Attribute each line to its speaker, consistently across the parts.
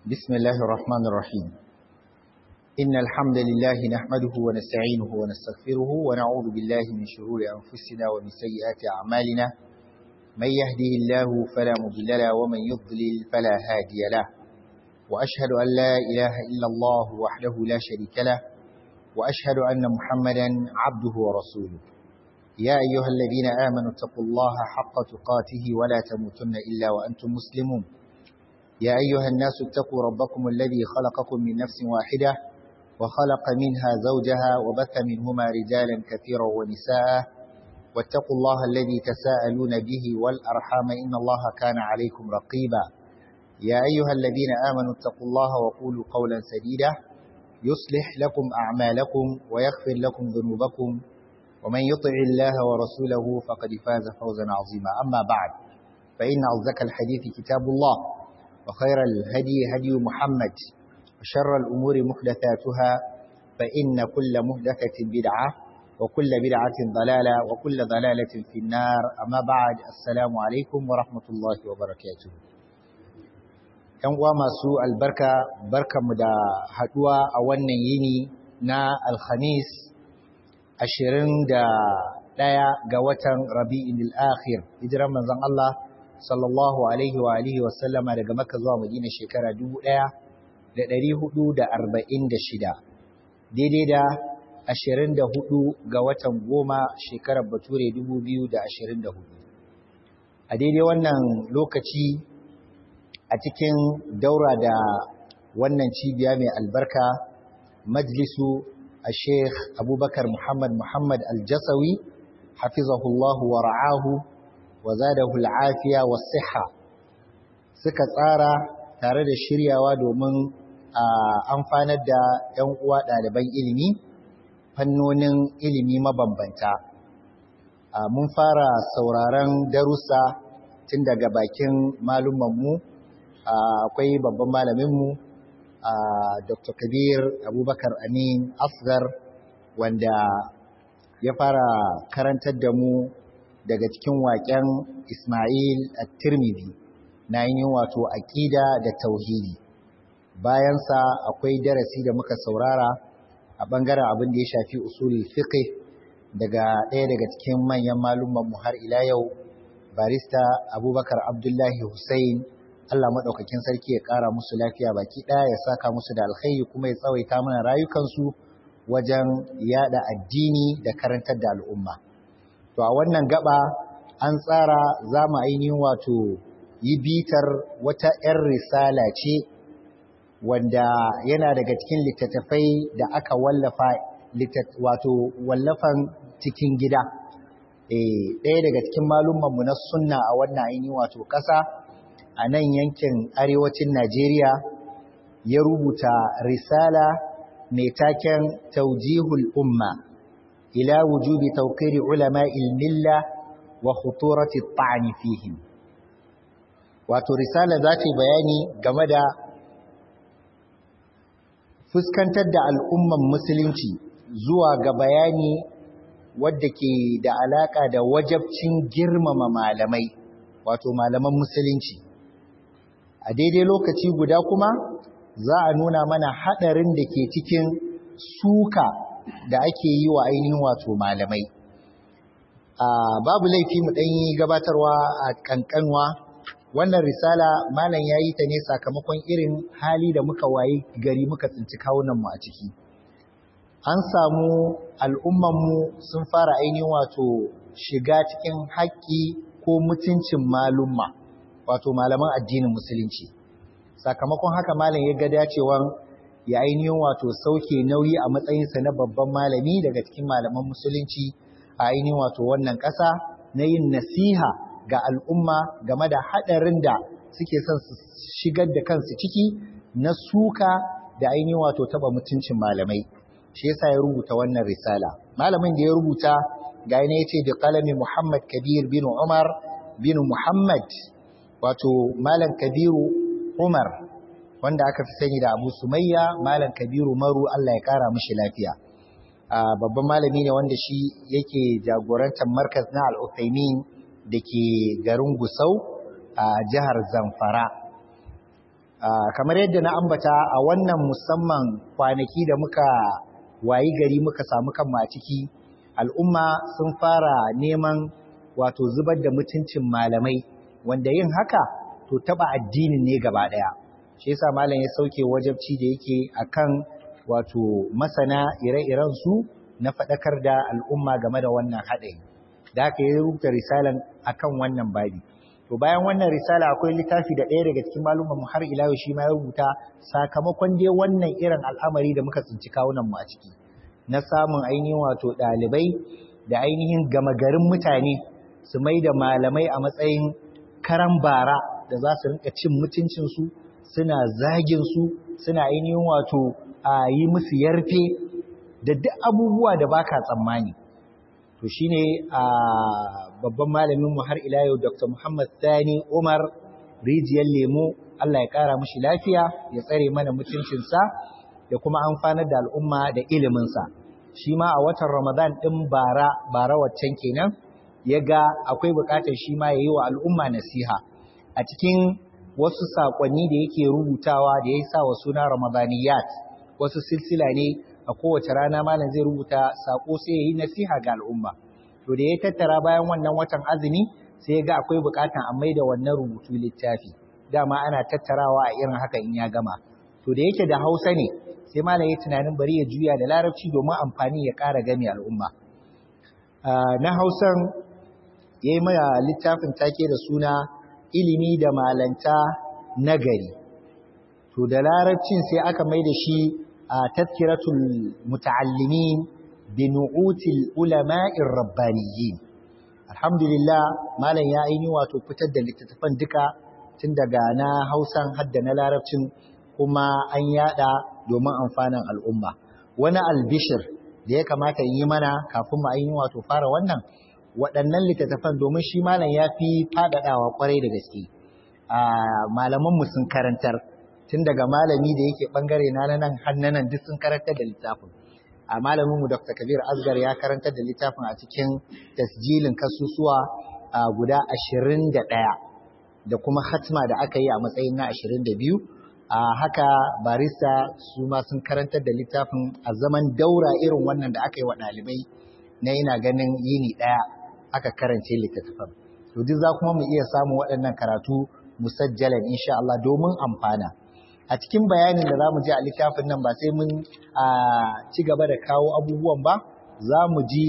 Speaker 1: بسم الله الرحمن الرحيم إن الحمد لله نحمده ونستعينه ونستغفره ونعوذ بالله من شرور أنفسنا ومن سيئات أعمالنا من يهده الله فلا مضل له ومن يضلل فلا هادي له وأشهد أن لا إله إلا الله وحده لا شريك له وأشهد أن محمدا عبده ورسوله يا أيها الذين آمنوا اتقوا الله حق تقاته ولا تموتن إلا وأنتم مسلمون يا أيها الناس اتقوا ربكم الذي خلقكم من نفس واحدة وخلق منها زوجها وبث منهما رجالا كثيرا ونساء واتقوا الله الذي تساءلون به والأرحام إن الله كان عليكم رقيبا يا أيها الذين آمنوا اتقوا الله وقولوا قولا سديدا يصلح لكم أعمالكم ويغفر لكم ذنوبكم ومن يطع الله ورسوله فقد فاز فوزا عظيما أما بعد فإن أصدق الحديث كتاب الله وخير الهدي هدي محمد وشر الأمور محدثاتها فإن كل محدثة بدعة وكل بدعة ضلالة وكل ضلالة في النار أما بعد السلام عليكم ورحمة الله وبركاته ‘Yan uwa masu albarka, barkanmu da haɗuwa a wannan yini na Alhamis ashirin da ɗaya ga watan Rabi'in al'akhir, hijiran manzon Allah sallallahu Alaihi wa Alihi wasallama daga Makka zuwa Madina shekara dubu ɗaya da ɗari hudu da arba'in da shida, daidai da ashirin da hudu ga watan goma shekarar Bature dubu biyu da ashirin da hudu. A daidai wannan lokaci a cikin daura da wannan cibiya mai albarka majlisu الشيخ أبو بكر محمد محمد الجسوي حفظه الله ورعاه وزاده العافية والصحة suka tsara tare da shiryawa domin amfanar da 'yan uwa ɗaliban ilimi fannonin ilimi mabambanta mun fara sauraron darussa tun daga bakin malumanmu akwai babban malaminmu Uh, Dr. Kabir Abubakar Amin Asgar wanda ya fara karantar da mu daga cikin waƙen Ismail At-Tirmidhi na yin wato aƙida da tauhidi. Bayansa akwai darasi da muka saurara a ɓangaren abin da ya shafi usulul fiqh daga ɗaya daga cikin manyan malumman mu har ila yau barista Abubakar Abdullahi Hussein Allah maɗaukakin sarki ya ƙara musu lafiya baki ɗaya ya saka musu da alkhairi kuma ya tsawaita mana rayukansu wajen yada addini da karantar da al'umma. To a wannan gaba an tsara za mu ainihin wato yi bitar wata ‘yan risala ce wanda yana daga cikin littattafai da aka wallafa wato wallafan cikin gida. ɗaya daga cikin malummanmu na sunna a wannan ainihin wato ƙasa. a nan yankin arewacin Najeriya ya rubuta risala mai taken taujihul umma ila wujubi tawqiri ulama milla wa khuturati at fihim wato risala za ta bayani game da fuskantar da al'umman musulunci zuwa ga bayani wadda ke da alaka da wajabcin girmama malamai wato malaman musulunci a daidai lokaci guda kuma za a nuna mana haɗarin da ke cikin suka da ake yi wa ainihin wato malamai babu laifi mu ɗanyi gabatarwa a ƙanƙanwa wannan risala malam ya yi ta ne sakamakon irin hali da muka wayi gari muka tsinci kawunanmu a ciki an samu al'ummanmu sun fara ainihin wato shiga cikin haƙƙi ko mutuncin malumma wato malaman addinin musulunci sakamakon haka malam ya ga dacewan ya ainihin wato sauke nauyi a matsayinsa na babban malami daga cikin malaman musulunci a ainihin wato wannan ƙasa na yin nasiha ga al'umma game da haɗarin da suke son su shigar da kansu ciki na suka da ainihin wato taɓa mutuncin malamai shi yasa ya rubuta wannan risala malamin da ya rubuta ga ya ce da kalami muhammad kabir bin umar bin muhammad wato Malam Kabiru Umar wanda aka fi sani da Abu Sumayya Malam Kabiru Maru Allah ya kara mishi lafiya babban malami ne wanda shi yake jagorantar markaz na Al-Uthaymin dake garin Gusau a jihar Zamfara kamar yadda na ambata a wannan musamman kwanaki da muka wayi gari muka samu kanmu a ciki al'umma sun fara neman wato zubar da mutuncin malamai wanda yin haka to taba addinin ne gaba daya shi yasa malam ya sauke wajabci da yake akan wato masana ire-iren su na faɗakar da al'umma game da wannan haɗari da aka yi rubuta risalan akan wannan babi to bayan wannan risala akwai littafi da ɗaya daga cikin malumman mu har ila shi ma ya rubuta sakamakon dai wannan irin al'amari da muka tsinci kawunan mu a ciki na samun ainihin wato ɗalibai da ainihin gama garin mutane su mai da malamai a matsayin karan bara da za su rinka cin mutuncinsu suna zagin su suna ainihin wato a yi musu yarfe da duk abubuwa da baka tsammani to shine a babban malamin mu har ila yau Dr. Muhammad Sani Umar rijiyar lemo Allah ya kara mishi lafiya ya tsare mana mutuncinsa da kuma amfanar da al'umma da iliminsa shi ma a watan Ramadan din bara bara waccan kenan ya ga akwai bukatar shi ma yayi wa al'umma nasiha a cikin wasu sakonni da yake rubutawa da ya sa wa suna Ramadaniyat wasu silsila ne a kowace rana malam zai rubuta sako sai ya yi nasiha ga al'umma to da ya tattara bayan wannan watan azumi sai ya ga akwai bukatan a maida wannan rubutu littafi dama ana tattarawa a irin haka in ya gama to da yake da hausa ne sai malam ya tunanin bari ya juya da larabci domin amfani ya ƙara gami al'umma na hausan ya yi maya littafin take da suna ilimi da malanta nagari to da larabcin sai aka mai da shi تذكرة المتعلمين بنعوت العلماء الربانيين الحمد لله ما لن يا aini wato fitar da littattafan duka tun daga na Hausan hadda na Larabcin kuma an yada domin amfanin al'umma wani albishir da ya kamata yi mana kafin mu ainihin wato fara wannan waɗannan littattafan domin shi malam ya fi faɗaɗawa ƙwarai da gaske malamanmu sun karantar tun daga malami da yake bangare na nan hannanan duk sun karantar da littafin a malamin mu Dr. Kabir Asgar ya karantar da littafin a cikin tasjilin kasusuwa guda 21 da kuma khatma da aka yi a matsayin na 22 a haka barista su ma sun karantar da littafin a zaman daura irin wannan da aka yi wa ɗalibai na yana ganin yini ɗaya aka karance littattafan to duk za kuma mu iya samun waɗannan karatu musajjalan insha Allah domin amfana a cikin bayanin da za mu ji a littafin nan ba sai mun ci gaba da kawo abubuwan ba za mu ji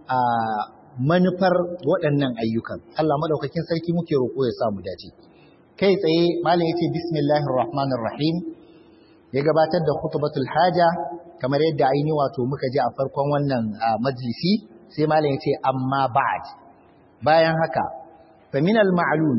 Speaker 1: manufar waɗannan ayyukan Allah maɗaukakin sarki muke roƙo ya samu dace kai tsaye malam yace bismillahir rahmanir rahim ya gabatar da khutbatul haja kamar yadda aini wato muka ji a farkon wannan majlisi sai malam yace amma ba'd bayan haka fa min al ma'lum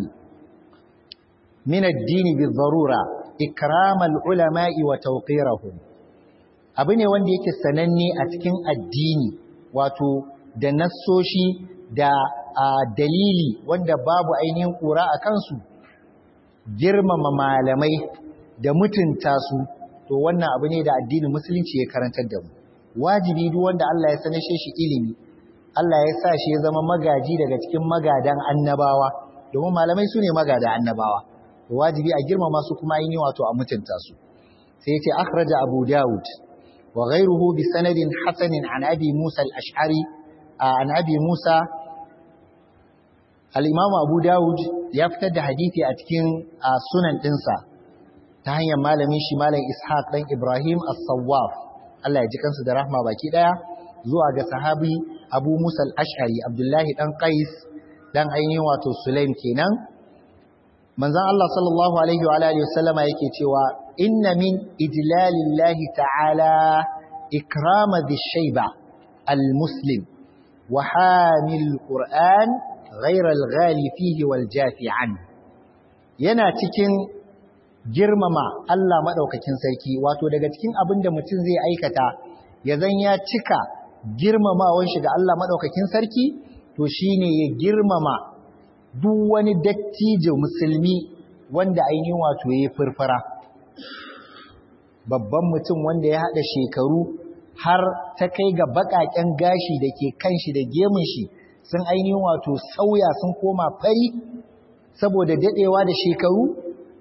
Speaker 1: min ad-din bi darura ikramal ulama'i wa tawqirahum abu ne wanda yake sananne a cikin addini wato da nassoshi da dalili wanda babu ainihin kura a kansu girmama malamai da mutunta su to wannan abu ne da addinin musulunci ya karantar da mu wajibi duk wanda Allah ya sanashe shi ilimi Allah ya sa shi ya zama magaji daga cikin magadan annabawa domin malamai su ne magada annabawa wajibi a girmama su kuma yi wato a mutunta su sai yace akhraja abu daud wa ghayruhu bi sanadin hasanin an abi musa al-ash'ari an abi musa al-imam abu daud ya fitar da hadisi a cikin sunan dinsa ta hanyar malamin shi malam ishaq dan ibrahim as-sawwaf Allah ya ji kansu da rahma baki daya zuwa ga sahabi abu musa al-ash'ari abdullahi dan qais dan ainihin wato sulaim kenan manzon Allah sallallahu alaihi wa alihi wasallama yake cewa inna min ijlalillahi ta'ala ikrama dhishayba almuslim wa hamil qur'an ghayra alghali fihi wal jafi an yana cikin girmama Allah madaukakin sarki wato daga cikin abin da mutum zai aikata ya zan ya cika girmamawan shi ga Allah madaukakin sarki to shine ya girmama duk wani dattijo musulmi wanda ainihin wato ya furfura babban mutum wanda ya haɗa shekaru har ta kai ga baƙaƙen gashi da ke kan shi da gemun shi sun ainihin wato sauya sun koma fari saboda daɗewa da shekaru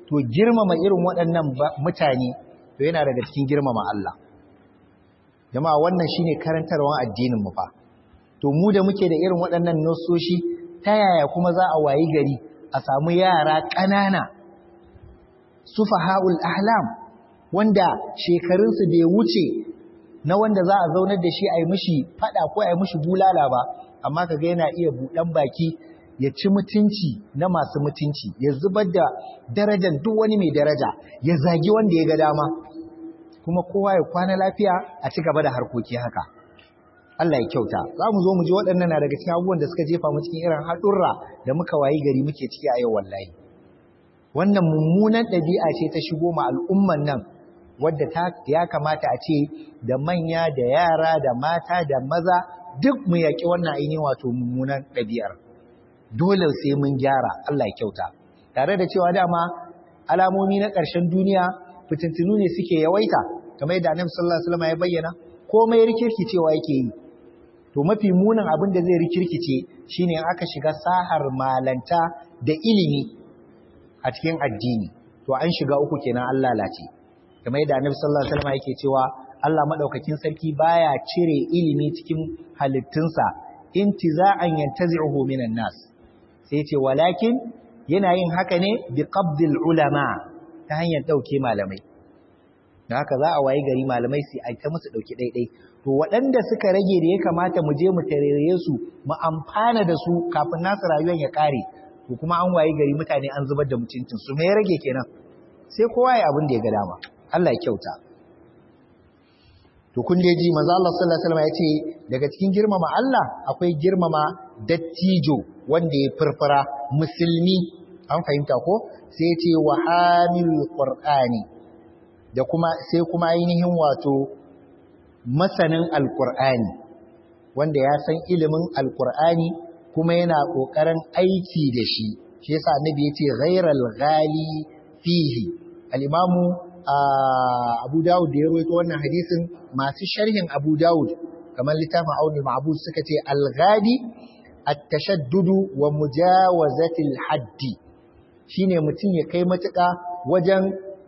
Speaker 1: to girmama irin waɗannan mutane to yana daga cikin girmama Allah jama'a wannan shine karantarwar addinin mu fa to mu da muke da irin waɗannan nososhi ta yaya kuma za a wayi gari a samu yara ƙanana sufaha'ul ahlam wanda shekarunsu bai wuce na wanda za a zaunar da shi a yi mishi fada ko a yi mishi bulala ba amma kaga yana iya buɗan baki ya ci mutunci na masu mutunci ya zubar da darajar duk wani mai daraja ya zagi wanda ya ga dama kuma kowa ya kwana lafiya a ci gaba da harkoki haka Allah ya kyauta za mu zo mu ji waɗannan na daga cikin abubuwan da suka jefa mu cikin irin haɗurra da muka wayi gari muke ciki a yau wallahi wannan mummunan ɗabi'a ce ta shigo ma al'umman nan wadda ta ya kamata a ce da manya da yara da mata da maza duk mu yaƙi wannan ainihin wato mummunan ɗabi'ar dole sai mun gyara Allah ya kyauta tare da cewa dama alamomi na ƙarshen duniya fitintunu ne suke yawaita kamar yadda Annabi sallallahu alaihi wasallam ya bayyana komai rikirkicewa yake yi to mafi munin abin da zai rikirkice shine in aka shiga sahar malanta da ilimi a cikin addini to an shiga uku kenan an lalace kamar yadda Annabi sallallahu alaihi wasallam yake cewa Allah madaukakin sarki baya cire ilimi cikin halittunsa intiza'an yantazi'uhu minan nas sai ce walakin yana yin haka ne bi qabdil ulama ta hanyar dauke malamai da haka za a waye gari malamai sai a ta musu dauki daidai to waɗanda suka rage da ya kamata mu je mu tarere su mu amfana da su kafin nasu rayuwar ya kare to kuma an waye gari mutane an zubar da mutuncin su me ya rage kenan sai kowa ya abin da ya ga dama Allah ya kyauta to kun dai ji manzo Allah sallallahu alaihi wasallam ya ce daga cikin girmama Allah akwai girmama dattijo wanda ya furfura musulmi an fahimta ko sai ya ce wa hamilul qur'ani da kuma sai kuma ainihin wato masanin alqur'ani wanda ya san ilimin alqur'ani kuma yana kokarin aiki da shi shi yasa annabi ya ce ghairal ghali fihi al-imamu Abu Dawud da ya rawaito wannan hadisin masu sharhin Abu Dawud kamar littafin Aunul Ma'bud suka ce al-ghadi at-tashaddudu wa mujawazati al-haddi shine mutum ya kai matuƙa wajen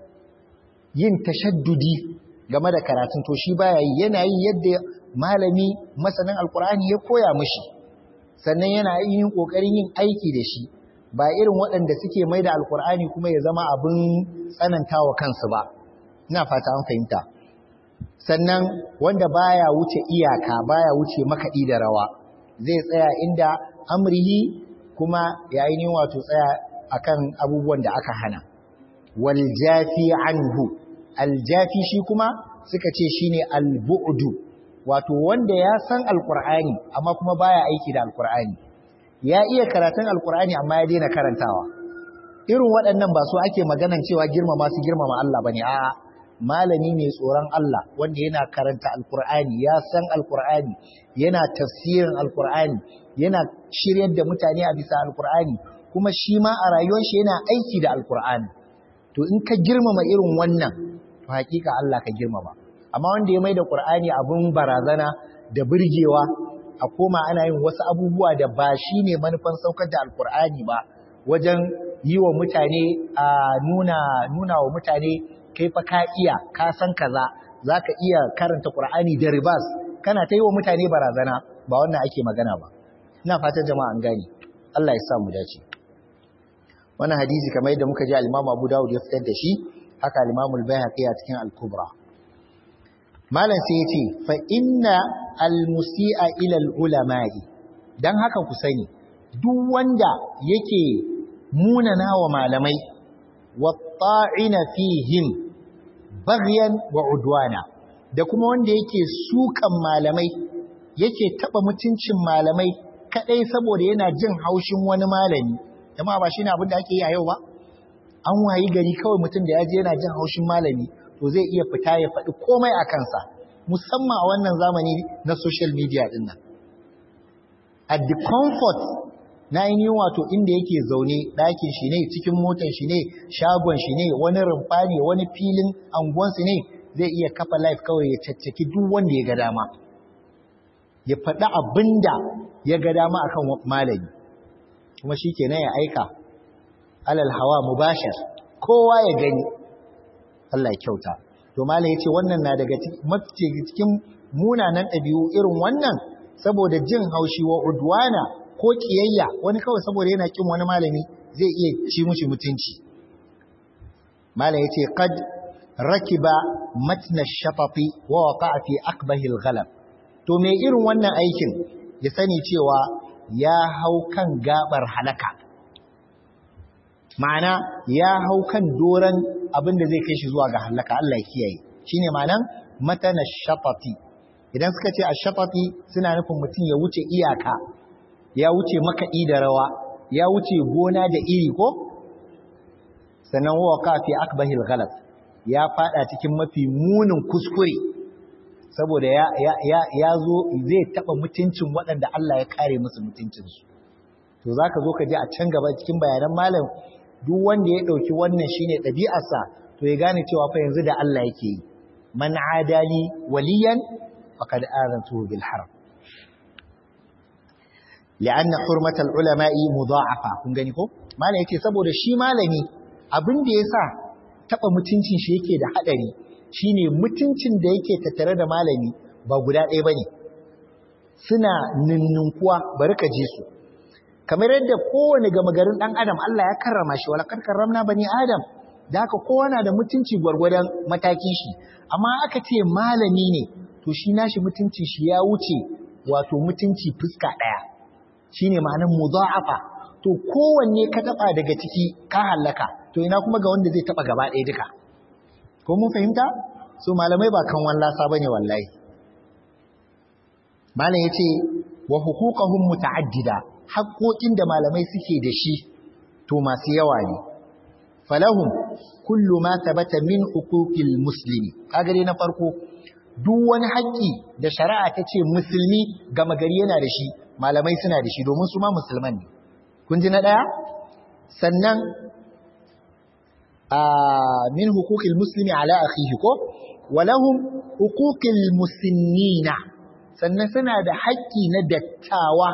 Speaker 1: yin tashaddudi game da karatun to shi baya yi yana yin yadda malami masanin alkur'ani ya koya mishi sannan yana yin kokarin yin aiki da shi ba irin waɗanda suke mai da alkur'ani kuma ya zama abin tsanantawa kansu ba ina fata an fahimta sannan wanda baya wuce iyaka baya wuce makaɗi da rawa zai tsaya inda amrihi kuma ya yi wato tsaya akan abubuwan da aka hana wal jafi anhu al jafi shi kuma suka ce shine al bu'du wato wanda ya san alqur'ani amma kuma baya aiki da alqur'ani ya iya karatun alkur'ani amma ya daina karantawa irin waɗannan ba su ake maganan cewa girmama su girmama Allah bane a'a malami mai tsoron Allah wanda yana karanta alkur'ani ya san alkur'ani yana tafsirin alkur'ani yana shiryar da mutane a bisa alkur'ani kuma shi ma a rayuwar shi yana aiki da alkur'ani to in ka girmama irin wannan to hakika Allah ka girmama amma wanda ya mai da qur'ani abun barazana da burgewa a koma ana yin wasu abubuwa da ba shi ne manufan saukar da alkur'ani ba wajen yi wa mutane a nuna nuna wa mutane kai fa ka iya ka san kaza zaka iya karanta qur'ani da ribas kana ta yi wa mutane barazana ba wannan ake magana ba ina fatan jama'a an gane Allah ya sa mu dace wannan hadisi kamar yadda muka ji al-Imam Abu Dawud ya fitar da shi haka al-Imam al-Baihaqi a cikin al-Kubra malam sai ya ce fa inna almusi'a ilal ulama'i dan haka ku sani duk wanda yake munana wa malamai wa ta'ina fihim baghyan wa udwana da kuma wanda yake sukan malamai yake taba mutuncin malamai kadai saboda yana jin haushin wani malami jama'a ba shine abin da ake yi a yau ba an wayi gari kawai mutum da yaje yana jin haushin malami to zai iya fita ya faɗi komai a kansa musamman a wannan zamani na social media din nan at the comfort na yin wato inda yake zaune ɗakin shi ne cikin motar shi ne shagon shi ne wani rumfa ne wani filin anguwansu ne zai iya kafa life kawai ya caccaki duk wanda ya ga dama ya faɗi abin da ya ga dama akan malami kuma shi kenan ya aika alal hawa mubashir kowa ya gani Allah ya kyauta to malai yace wannan na daga cikin munanan ɗabi'u irin wannan saboda jin haushi wa udwana ko kiyayya wani kawai saboda yana kin wani malami zai iya ci mushi mutunci malai yace qad rakiba matna shafati wa waqa'a fi aqbahi al-ghalab to me irin wannan aikin ya sani cewa ya hau kan gabar halaka ma'ana ya hau kan doran abinda zai kai shi zuwa ga halaka Allah ya kiyaye shine ma'anan matana shafati idan suka ce ash-shafati suna nufin mutum ya wuce iyaka ya wuce makaɗi da rawa ya wuce gona da iri ko sannan waqa fi akbahil ghalat ya fada cikin mafi munin kuskure saboda ya ya ya, ya zo zai taba mutuncin waɗanda Allah ya kare musu mutuncinsu to zaka zo ka ji a can gaba cikin bayanan malam duk wanda ya dauki wannan shine ɗabi'arsa to ya gane cewa fa yanzu da Allah yake yi man adali waliyan faqad azantuhu bil harb li'anna hurmatal ulama'i mudha'afa kun gani ko malam yake saboda shi malami abin da yasa taba mutuncin shi yake da hadari shine mutuncin da yake tattare da malami ba guda ɗaya bane suna ninnunkuwa bari ka je su kamar yadda kowane gama garin dan adam Allah ya karrama shi wala kar karramna bani adam da haka kowa na da mutunci gwargwadon matakin shi amma aka ce malami ne to shi nashi mutunci shi ya wuce wato mutunci fuska ɗaya shine ma'anar mudha'afa to kowanne ka taba daga ciki ka hallaka to ina kuma ga wanda zai taba gaba ɗaya duka ko mun fahimta so malamai ba kan wallasa bane wallahi malam yace wa huquqahum muta'addida haƙoƙin da malamai suke da shi to masu yawa ne falahum kullu ma thabata min huquqil muslimi kaga dai na farko duk wani haƙƙi da shari'a ta ce musulmi gama gari yana da shi malamai suna da shi domin su ma musulman ne kun ji na ɗaya sannan a min hukukil muslimi ala akhihi ko walahum hukukil muslimina sannan suna da haƙƙi na dattawa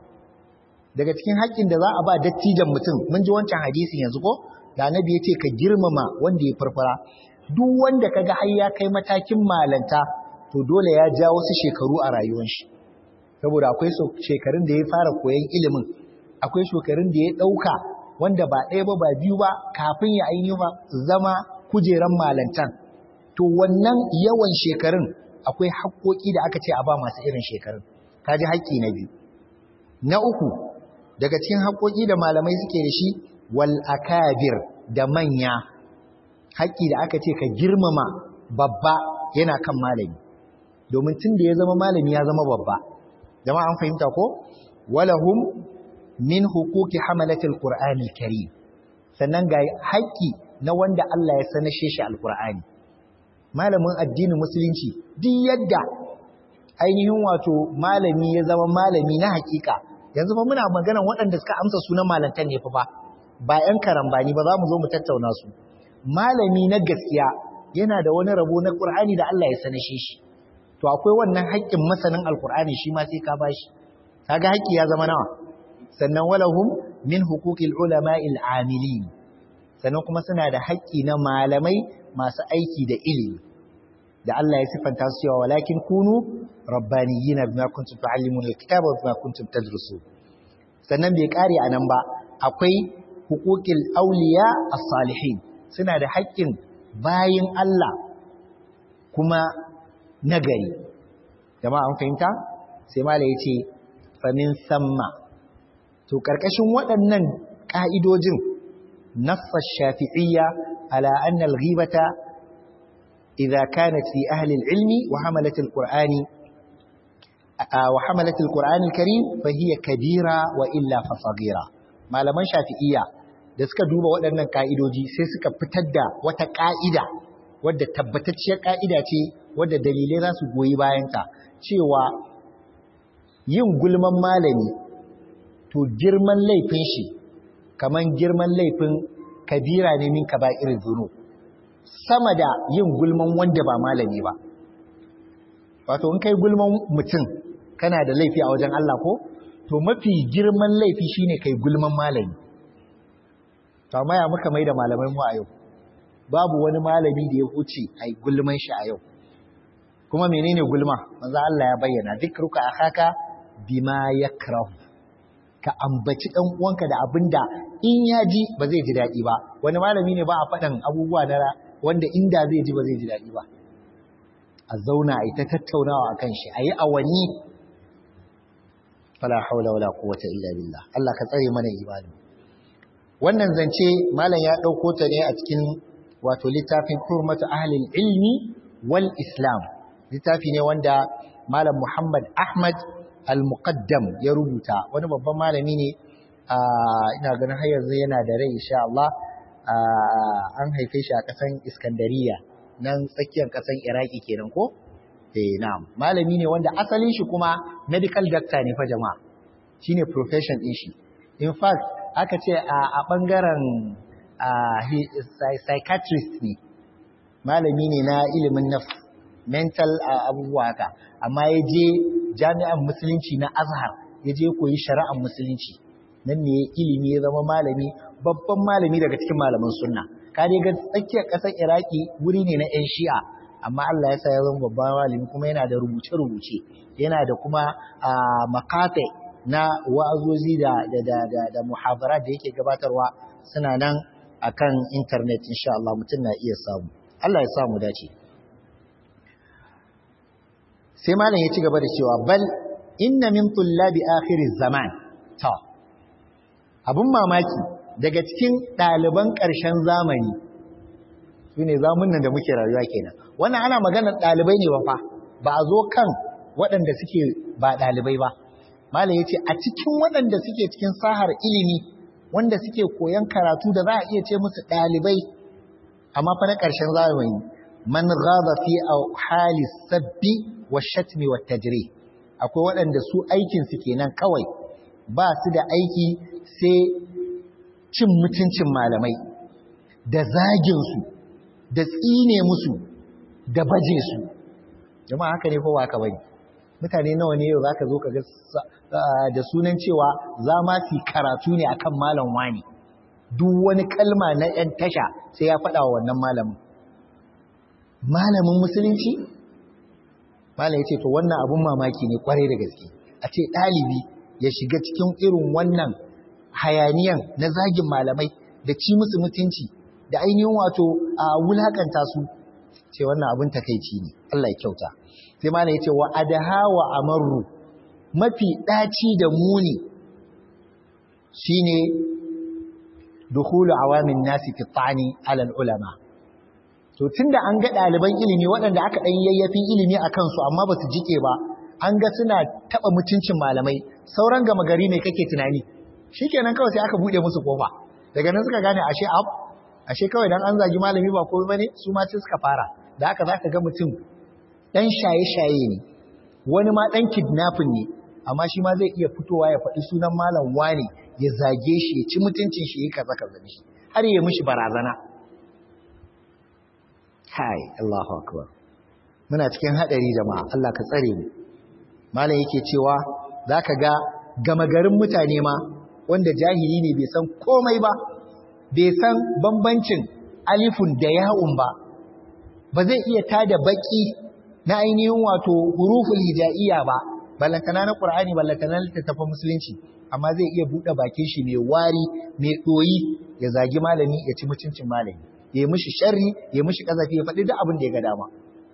Speaker 1: daga cikin haƙƙin da za a ba dattijan mutum mun ji wancan hadisi yanzu ko da annabi yace ka girmama wanda ya farfara duk wanda kaga har ya kai matakin malanta to dole ya ja wasu shekaru a rayuwar shi saboda akwai shekarun da ya fara koyon ilimin akwai shekarun da ya ɗauka wanda ba ɗaya ba ba biyu ba kafin ya ainihi ba zama kujeran malantan to wannan yawan shekarun akwai haƙoƙi da aka ce a ba masu irin shekarun kaji haƙƙi na biyu na uku daga cikin haƙoƙi da malamai suke da shi wal akabir da manya haƙƙi da aka ce ka girmama babba yana kan malami domin tun da ya zama malami ya zama babba jama'a an fahimta ko walahum min huquqi hamalatil qur'anil karim sannan ga haƙƙi na wanda Allah ya sanashe shi alqur'ani malamin addinin musulunci duk yadda ainihin wato malami ya zama malami na hakika yanzu fa muna maganar waɗanda suka amsa sunan malantan ne fa ba ba ƴan karambani ba za mu zo mu tattauna su malami na gaskiya yana da wani rabo na qur'ani da Allah ya sanashe shi to akwai wannan haƙƙin masanin alqur'ani shi ma sai ka bashi kaga haƙƙi ya zama nawa sannan walahum min huquqil ulama'il amilin sannan kuma suna da haƙƙi na malamai masu aiki da ilimi da Allah ya sifanta su cewa walakin kunu rabbaniyina bima kuntum tu'allimuna alkitaba wa bima kuntum tadrusun sannan bai kare anan ba akwai huquqil awliya as-salihin suna da haƙƙin bayin Allah kuma nagari jama'a an fahimta sai mala yace famin samma to karkashin waɗannan ka'idojin nassa shafi'iyya ala anna al-ghibata idza kanat fi ahli al-ilmi wa hamalat al-qur'ani wa hamalat al-qur'ani al-karim fa hiya kabira wa illa fa saghira malaman shafi'iyya da suka duba waɗannan ka'idoji sai suka fitar da wata ka'ida wadda tabbatacciyar ka'ida ce wadda dalilai za su goyi bayanta cewa yin gulman malami to girman laifin shi kaman girman laifin kabira ne min kaba'ir zunub sama da yin gulman wanda ba malami ba wato in kai gulman mutum kana da laifi a wajen Allah ko to mafi girman laifi shine kai gulman malami to amma ya muka mai da malamai mu a yau babu wani malami da ya huce ai gulman shi a yau kuma menene gulma manzo Allah ya bayyana dikruka akhaka bima yakrahu ka ambaci dan uwanka da abinda in ya ji ba zai ji dadi ba wani malami ne ba a faɗan abubuwa na wanda inda zai ji ba zai ji dadi ba a zauna a ita tattaunawa akan shi ayi awanni fala haula wala quwwata illa billah Allah ka tsare mana imani wannan zance malam ya dauko ta ne a cikin wato littafin hurmatu ahlil ilmi wal islam littafi ne wanda malam Muhammad Ahmad al-Muqaddam ya rubuta wani babban malami ne ina ganin har yanzu yana da rai insha Allah an haife shi a kasan Iskandariya nan tsakiyar kasan Iraki kenan ko eh na'am malami ne wanda asalin shi kuma medical doctor ne fa jama'a shine profession din shi in fact aka ce a bangaren psychiatrist ne malami ne na ilimin nafs mental abubuwa haka amma ya je jami'an musulunci na azhar ya je koyi shari'ar musulunci nan ne ilimi ya zama malami babban malami daga cikin malaman sunna ka dai ga tsakiyar ƙasar iraki wuri ne na 'yan shi'a amma Allah ya sa ya zama babban malami kuma yana da rubuce-rubuce yana da kuma makate na wa'azozi da da da da muhabara da yake gabatarwa suna nan akan internet insha Allah mutum na iya samu Allah ya samu dace sai malam ya ci gaba da cewa bal inna min tullabi akhiriz zaman ta abun mamaki daga cikin ɗaliban ƙarshen zamani su ne zamunan da muke rayuwa kenan wannan ana maganar ɗalibai ne ba fa ba a zo kan waɗanda suke ba ɗalibai ba malam ya ce a cikin waɗanda suke cikin sahar ilimi wanda suke koyan karatu da za a iya ce musu ɗalibai amma fa na ƙarshen zamani man ghaba fi hali sabbi wa shatmi wa tajri akwai waɗanda su aikin su kenan kawai ba su da aiki sai cin mutuncin malamai da zagin su da tsine musu da baje su jama'a haka ne ko ba ka bane mutane nawa ne yau zaka zo ka ga da sunan cewa za ma su karatu ne akan malam wani duk wani kalma na ɗan tasha sai ya faɗa wa wannan malamin malamin musulunci malam ya ce to wannan abun mamaki ne kwarai da gaske a ce ɗalibi ya shiga cikin irin wannan hayaniyan na zagin malamai da ci musu mutunci da ainihin wato a wulakanta su ce wannan abun takaici ne Allah ya kyauta sai malam ya ce wa adaha wa amarru mafi ɗaci da muni shine dukhulu awamin nasi fi tani alal ulama to tunda an ga ɗaliban ilimi waɗanda aka ɗan yayyafin ilimi a kansu amma ba su jike ba an ga suna taɓa mutuncin malamai sauran gama gari ne kake tunani shikenan kawai sai aka buɗe musu kofa daga nan suka gane ashe ab ashe kawai dan an zagi malami ba komai bane su ma sai suka fara da haka zaka ga mutum dan shaye-shaye ne wani ma dan kidnapping ne amma shi ma zai iya fitowa ya faɗi sunan malam wane ya zage shi ya ci mutuncin shi ya kaza kaza shi har ya mishi barazana kai Allahu akbar muna cikin hadari jama'a Allah ka tsare mu malam yake cewa zaka ga gama garin mutane ma wanda jahili ne bai san komai ba bai san bambancin alifun da ya'un ba ba zai iya tada baki na ainihin wato huruful hijaiya ba ballantana na qur'ani ballantana na littattafan musulunci amma zai iya bude bakin shi mai wari mai doyi ya zagi malami ya ci mutuncin malami ya mishi sharri ya mishi kazafi ya faɗi duk abin da ya ga dama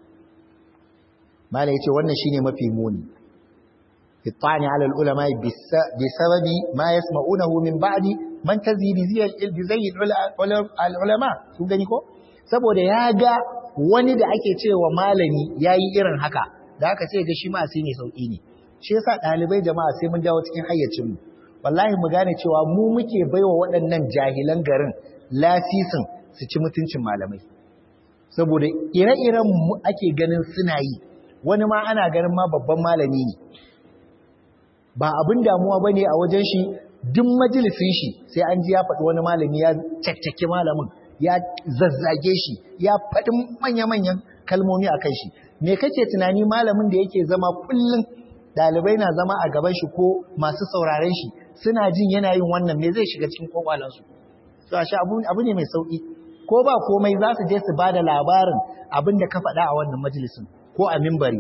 Speaker 1: malai yace wannan shine mafi muni fitani ala ulama bi sababi ma yasma'unahu min ba'di man tazidi ziyal ilmi zayyid ulama sun gani ko saboda ya ga wani da ake cewa malami yayi irin haka da aka ce ga shi ma sai ne sauki ne shi yasa dalibai jama'a sai mun dawo cikin hayyacin mu wallahi mu gane cewa mu muke baiwa waɗannan jahilan garin lasisin su ci mutuncin malamai saboda ire-iren mu ake ganin suna yi wani ma ana ganin ma babban malami ne ba abin damuwa bane a wajen shi duk majalisin shi sai an ji ya faɗi wani malami ya caccake malamin ya zazzage shi ya faɗi manya-manyan kalmomi a kan shi me kake tunani malamin da yake zama kullum ɗalibai na zama a gaban shi ko masu sauraren shi suna jin yana yin wannan me zai shiga cikin kwakwalansu to ashe abu abu ne mai sauki ko ba komai za su je su bada labarin abin da ka faɗa a wannan majalisin ko a mimbari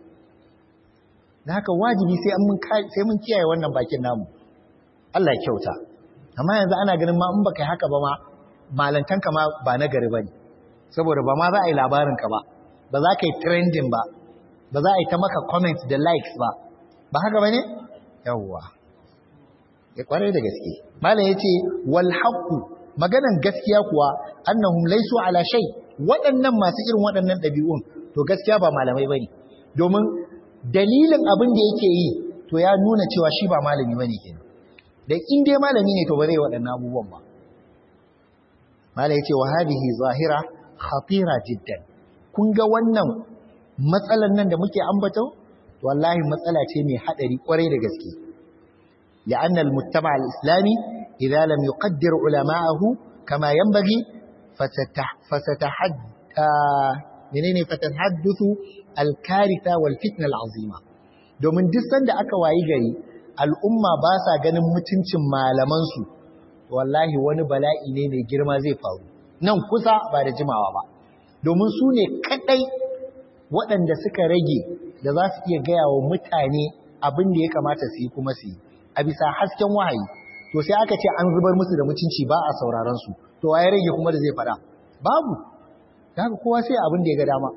Speaker 1: da haka wajibi sai mun sai mun kiyaye wannan bakin namu Allah ya kyauta amma yanzu ana ganin ma in baka yi haka ba ma malantanka ma ba na gari bane saboda ba ma za a yi labarin ka ba ba za ka yi trending ba ba za a yi ta maka comments da likes ba ba haka bane yawwa ya kwarai da gaske malam yace wal haqu maganan gaskiya kuwa annahum laysu ala shay waɗannan masu irin waɗannan ɗabi'un to gaskiya ba malamai bane domin dalilin abin da yake yi to ya nuna cewa shi ba malami bane kenan da in dai malami ne to ba zai waɗannan abubuwan ba malam yace wa hadhihi zahira khatira jiddan kun ga wannan matsalan nan da muke ambato wallahi matsala ce mai hadari kwarai da gaske لأن المجتمع الإسلامي إذا لم يقدر علماءه كما ينبغي فستح فستحد منين فتتحدث الكارثة والفتنة العظيمة domin duk sanda aka wayi gari al'umma ba sa ganin mutuncin malamansu wallahi wani bala'i ne mai girma zai faru nan kusa ba da jimawa ba domin su ne kadai waɗanda suka rage da za su iya gaya wa mutane abin da ya kamata su yi kuma su yi a bisa hasken wahayi to sai aka ce an zubar musu da mutunci ba a sauraron su to waye rage kuma da zai fada babu haka kowa sai abin da ya ga dama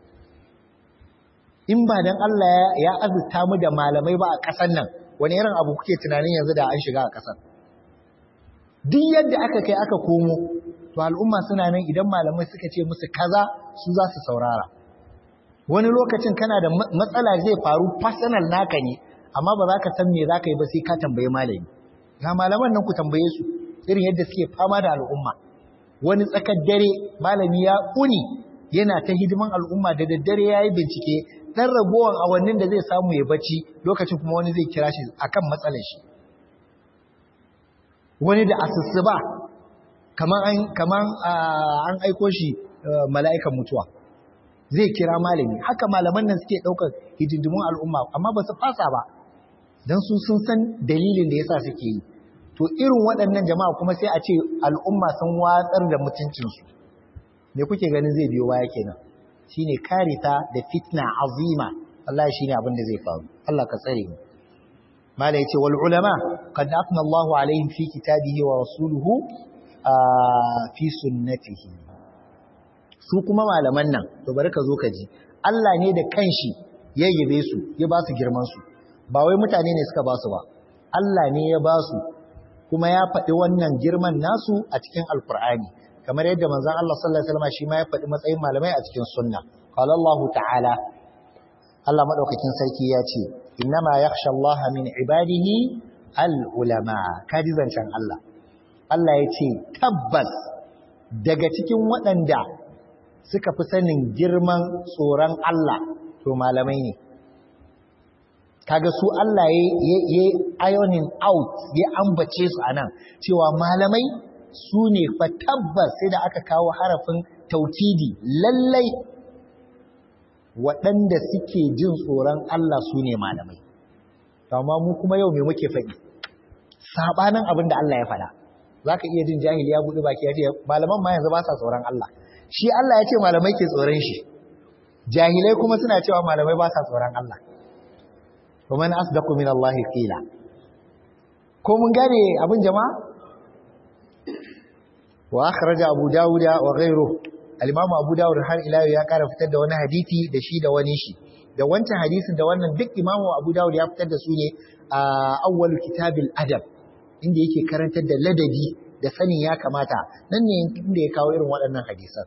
Speaker 1: in ba dan Allah ya azurta mu da malamai ba a ƙasar nan wani irin abu kuke tunanin yanzu da an shiga a ƙasar duk yadda aka kai aka komo to al'umma suna nan idan malamai suka ce musu kaza su za su saurara wani lokacin kana da matsala zai faru personal naka ne amma ba za ka san me za ka yi ba sai ka tambaye malami ga malaman nan ku tambaye su irin yadda suke fama da al'umma wani tsakar dare malami ya ƙuni yana ta hidiman al'umma da daddare ya yi bincike ɗan ragowar awannin da zai samu ya bacci lokacin kuma wani zai kira shi akan matsalar shi wani da asusuba kamar an aiko shi mala'ikan mutuwa zai kira malami haka malaman nan suke ɗaukar hidindimun al'umma amma ba su fasa ba don su sun san dalilin da yasa suke yi to irin waɗannan jama'a kuma sai a ce al'umma sun watsar da mutuncinsu me kuke ganin zai biyo baya kenan shine karita da fitna azima Allah shine abin da zai faru Allah ka tsare mu mala yace wal ulama qad afna Allahu alaihim fi kitabihi wa rasuluhu fi sunnatihi su kuma malaman nan to bari ka zo ka ji Allah ne da kanshi ya yabe su ya ba su girman su ba wai mutane ne suka ba su ba Allah ne ya ba su kuma ya faɗi wannan girman nasu a cikin alkur'ani kamar yadda manzon Allah sallallahu alaihi wasallam shi ma ya faɗi matsayin malamai a cikin sunna qala Allah ta'ala Allah madaukakin sarki ya ce innama yakhsha Allah min ibadihi al-ulama kaji zancen Allah Allah ya ce tabbas daga cikin waɗanda suka fi sanin girman tsoron Allah to malamai ne kaga su Allah ya yi ironing out ya ambace su anan cewa malamai su ne fa tabbas sai da aka kawo harafin taukidi lallai waɗanda suke jin tsoron Allah su ne malamai amma mu kuma yau me muke faɗi sabanin abin da Allah ya faɗa zaka iya jin jahili ya buɗe baki ya ce malaman ma yanzu ba sa tsoron Allah shi Allah ya ce malamai ke tsoron shi jahilai kuma suna cewa malamai ba sa tsoron Allah ومن أصدق من الله قيلا ko mun gane abin jama'a wa akhraja abu dawud wa ghayruhu al-imam abu dawud har ila ya kara fitar da wani hadisi da shi da wani shi da wancan hadisin da wannan duk imamu abu dawud ya fitar da su ne a awwal kitabil adab inda yake karantar da ladabi da sanin ya kamata nan ne inda ya kawo irin waɗannan hadisan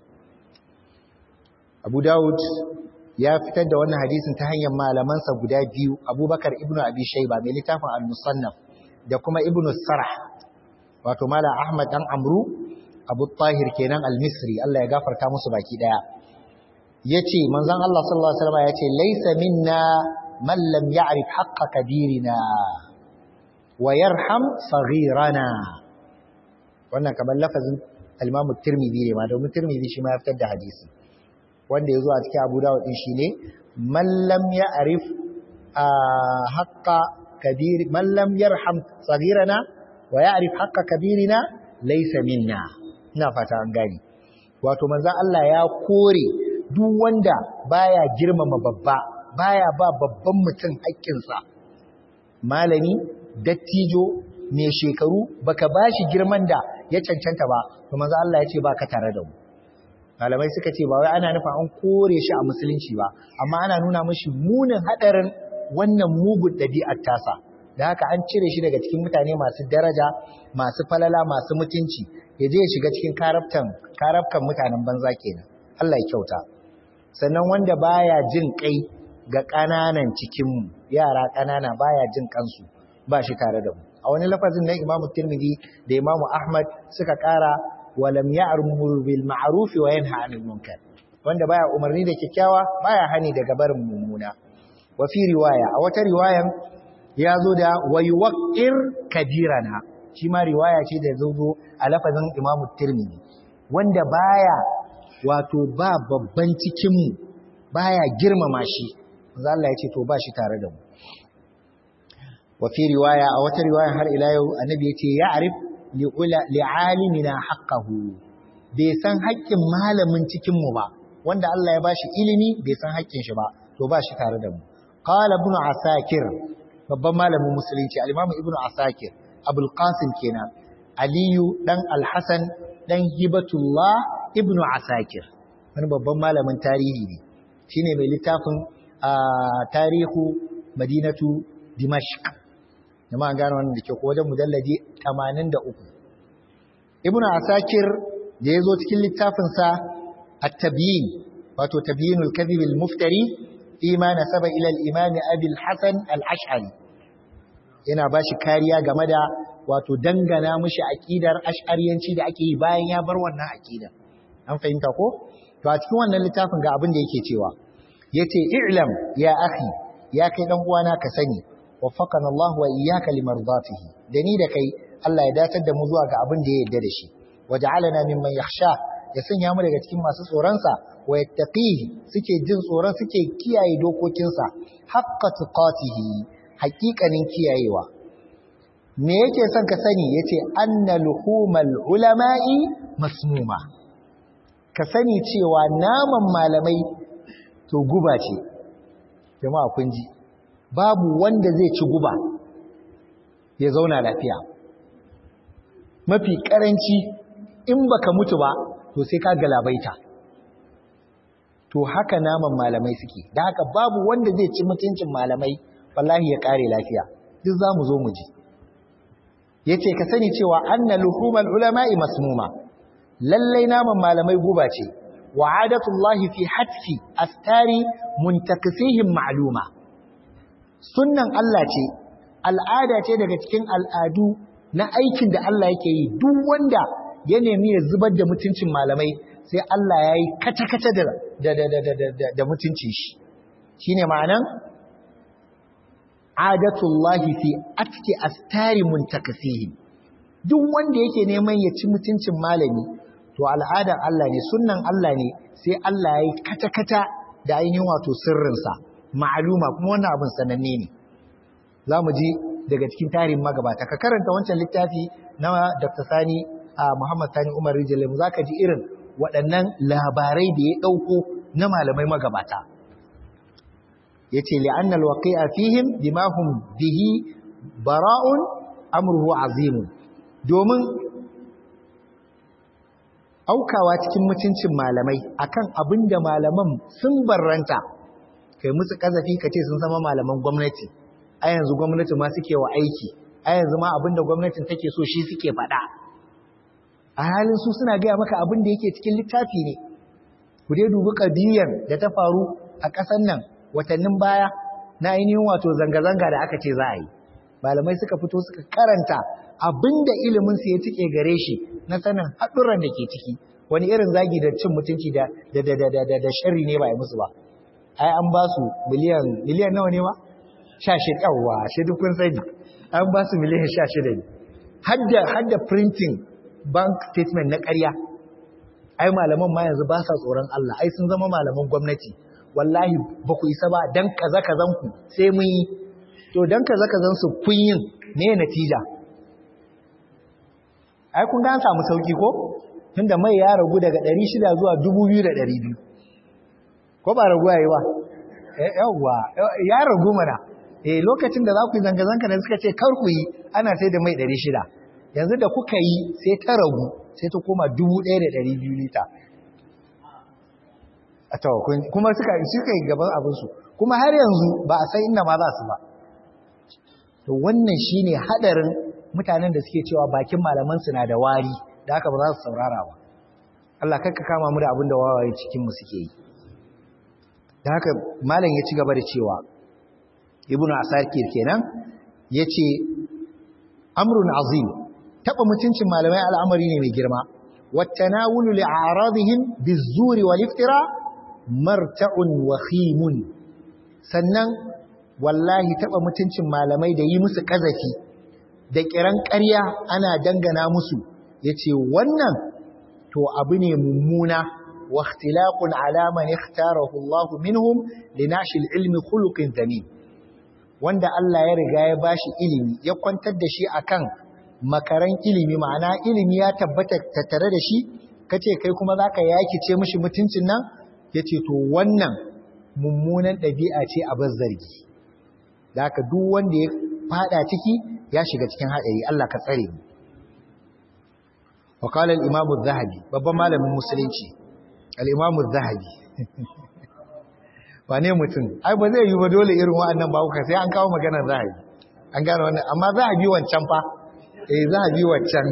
Speaker 1: abu dawud ya fitar da wannan hadisin ta hanyar malamansa guda biyu abubakar ibnu abi shaiba mai littafin al-musannaf da kuma ibnu sarh wato mala ahmad dan amru abu tahir kenan al-misri Allah ya gafarta musu baki daya yace manzon Allah sallallahu alaihi wasallam yace laysa minna man lam ya'rif haqqa kabirina wa yarham saghirana wannan kamar lafazin al-imam at-tirmidhi ne ma domin tirmidhi shi ma ya fitar da hadisi wanda ya zo a cikin abu dawud din shine man lam ya'rif haqqa kabir man lam yarham saghirana wa ya'rif haqqa kabirina laysa minna ina fata an gani wato manzon Allah ya kore duk wanda baya girmama babba baya ba babban mutum haƙƙinsa malami dattijo mai shekaru baka bashi girman da ya cancanta ba to manzo Allah ya ce baka tare da mu malamai suka ce ba wai ana nufa an kore shi a musulunci ba amma ana nuna mashi munin hadarin wannan mugun ɗabi'ar tasa da haka an cire shi daga cikin mutane masu daraja masu falala masu mutunci ya je ya shiga cikin karaftan karafkan mutanen banza kenan Allah ya kyauta sannan wanda baya jin kai ga ƙananan cikinmu yara ƙanana baya jin kansu ba shi tare da mu a wani lafazin na Imam Tirmidhi da Imam Ahmad suka ƙara walam ya'muru bil ma'ruf wa yanha 'anil munkar wanda baya umarni da kyakkyawa baya hani daga barin mummuna wa fi riwaya a wata riwayan ya zo da wayuwaqir kabirana shi ma riwaya ce da zo a lafazin Imam Tirmidhi wanda baya wato ba babban cikin mu baya girmama shi manzo Allah ya ce to ba shi tare da mu wa fi riwaya a wata riwaya har ila yau annabi ya ce ya'rif li'alimina haqqahu bai san haƙƙin malamin cikin mu ba wanda Allah ya bashi ilimi bai san haƙƙin shi ba to ba shi tare da mu qala ibn asakir babban malamin musulunci al-imam ibn asakir abul qasim kenan aliyu dan al-hasan dan hibatullah ibn asakir wani babban malamin tarihi ne shine mai littafin tarihu madinatu dimashq jama'a gane wannan da ke ko wajen mujallaji 83 ibnu asakir da yazo cikin littafin sa at-tabyin wato tabyinul kadhib al-muftari fi ma nasaba ila al-imam abi al-hasan al-ash'ari yana bashi kariya game da wato dangana mishi aqidar ash'ariyanci da ake yi bayan ya bar wannan aqida an fahimta ko to a cikin wannan littafin ga abin da yake cewa yace i'lam ya akhi ya kai dan uwana ka sani waffaqana Allah wa iyyaka limardatihi da ni da kai Allah ya datar da mu zuwa ga abin da ya yarda da shi waja'alana mimman yakhsha ya sanya mu daga cikin masu tsoron sa wa yattaqihi suke jin tsoron suke kiyaye dokokinsa haqqa tuqatihi haqiqanin kiyayewa me yake son ka sani yace anna luhumal ulama'i masmuma ka sani cewa naman malamai to guba ce jama'a kun ji babu wanda zai ci guba ya zauna lafiya mafi karanci in baka mutu ba to sai ka galabaita to haka naman malamai suke da haka babu wanda zai ci mutuncin malamai wallahi ya kare lafiya duk zamu zo mu ji yace ka sani cewa anna luhumal ulama'i masmuma lallai naman malamai guba ce wa adatullahi fi hatfi astari muntakisihim ma'luma sunnan Allah ce al'ada ce daga cikin al'adu na aikin da Allah yake yi duk wanda ya nemi ya zubar da mutuncin malamai sai Allah ya yi kace-kace da da mutuncin shi shine ma'anan adatullahi fi atki astari muntakisihim duk wanda yake neman ya ci mutuncin malami to al'adar Allah ne sunnan Allah ne sai Allah ya yi kata-kata da ainihin wato sirrinsa ma'aluma kuma wannan abin sananne ne za mu ji daga cikin tarihin magabata ka karanta wancan littafi na Dr. Sani a Muhammad Sani Umar Rijalim za ka ji irin waɗannan labarai da ya ɗauko na malamai magabata ya ce li'annal waqi'a fihim bima hum bihi bara'un amruhu azimun domin aukawa cikin mutuncin malamai akan abin da malaman sun barranta kai musu kazafi ka ce sun zama malaman gwamnati a yanzu gwamnati ma suke wa aiki a yanzu ma abin da gwamnatin take so shi suke faɗa a halin su suna gaya maka abin da yake cikin littafi ne ku dai dubi ƙadiyar da ta faru a ƙasar nan watannin baya na ainihin wato zanga-zanga da aka ce za a yi malamai suka fito suka karanta abinda ilimin su ya tike gare shi na sanin haɗurran da ke ciki wani irin zagi da cin mutunci da da da da da da sharri ne ba ya musu ba ai an ba su miliyan miliyan nawa ne ma 16 yawa shi duk kun sani an ba su miliyan 16 ne hadda hadda printing bank statement na ƙarya ai malaman ma yanzu ba sa tsoron Allah ai sun zama malaman gwamnati wallahi ba ku isa ba dan kaza kazan ku sai mun yi to dan kaza kazan su kun yin me natija ai kun ga an samu sauki ko tunda mai ya ragu daga 600 zuwa 2200 ko ba ragu yayi ba yawwa ya ragu mana eh lokacin da za ku yi zanga-zanga da suka ce kar ku yi ana sai da mai 600 yanzu da kuka yi sai ta ragu sai ta koma 1200 lita a to kuma suka suka yi gaban abin su kuma har yanzu ba a san inda ma za su ba to wannan shine hadarin mutanen da suke cewa bakin malaman su na da wari da haka ba za su saurara ba Allah kakka kama mu da abin da wawaye cikin mu suke yi da haka malam ya ci gaba da cewa ibnu asakir kenan yace amrun azim taba mutuncin malamai al'amari ne mai girma wattanawulu li'aradihim bizuri wal iftira marta'un wakhimun sannan wallahi taba mutuncin malamai da yi musu kazafi da kiran ƙarya ana dangana musu yace wannan to abu ne mummuna واختلاق على من اختاره الله منهم لنعش العلم خلق ذميم wanda Allah ya riga ya bashi ilimi ya kwantar da shi akan makaran ilimi ma'ana ilimi ya tabbata tattare da shi kace kai kuma zaka yakice mishi mutuncin nan yace to wannan mummunan ɗabi'a ce a bazzargi da haka duk wanda ya fada ciki ya shiga cikin haɗari Allah ka tsare mu wa qala al-imam az-zahabi babban malamin musulunci al-imam az-zahabi wane mutum ai ba zai yi ba dole irin wa'annan ba kuka sai an kawo maganar zahabi an gane wannan amma zahabi wancan fa eh zahabi wancan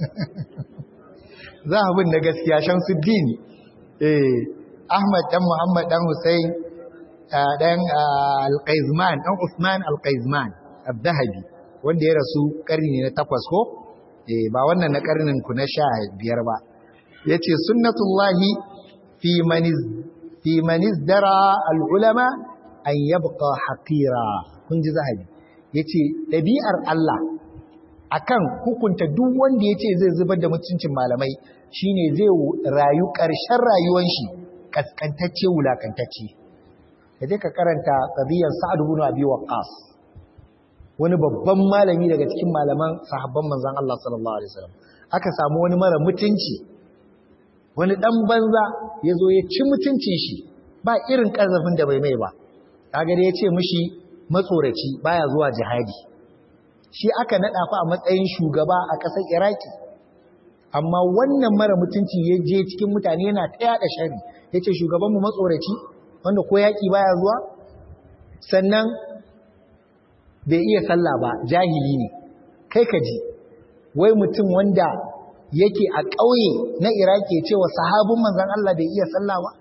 Speaker 1: zahabin na gaskiya Shamsuddin eh Ahmad dan Muhammad dan Hussein dan Al-Qaizman dan Uthman Al-Qaizman Al-Zahabi wanda ya rasu karni ne na takwas ko eh ba wannan na karnin ku na sha biyar ba yace sunnatullahi fi maniz fi manizdara al-ulama an yabqa haqira kun ji zahabi yace dabi'ar Allah akan hukunta duk wanda yace zai zubar da mutuncin malamai shine zai rayu ƙarshen rayuwar shi kaskantacce wulakantacce kaje ka karanta qadiyar Sa'ad ibn Abi Waqqas wani babban malami daga cikin malaman sahabban manzon Allah sallallahu alaihi wasallam aka samu wani mara mutunci wani dan banza yazo ya ci mutuncin shi ba irin kazafin da bai mai ba kaga da yace mishi matsoraci baya zuwa jihadi shi aka nada fa a matsayin shugaba a ƙasar Iraki amma wannan mara mutunci ya je cikin mutane yana ta yada shari yace shugaban mu matsoraci wanda ko yaki baya zuwa sannan bai iya sallah ba jahili ne kai ka ji wai mutum wanda yake a ƙauye na Iraki ya ce wa sahabin manzon Allah bai iya sallah ba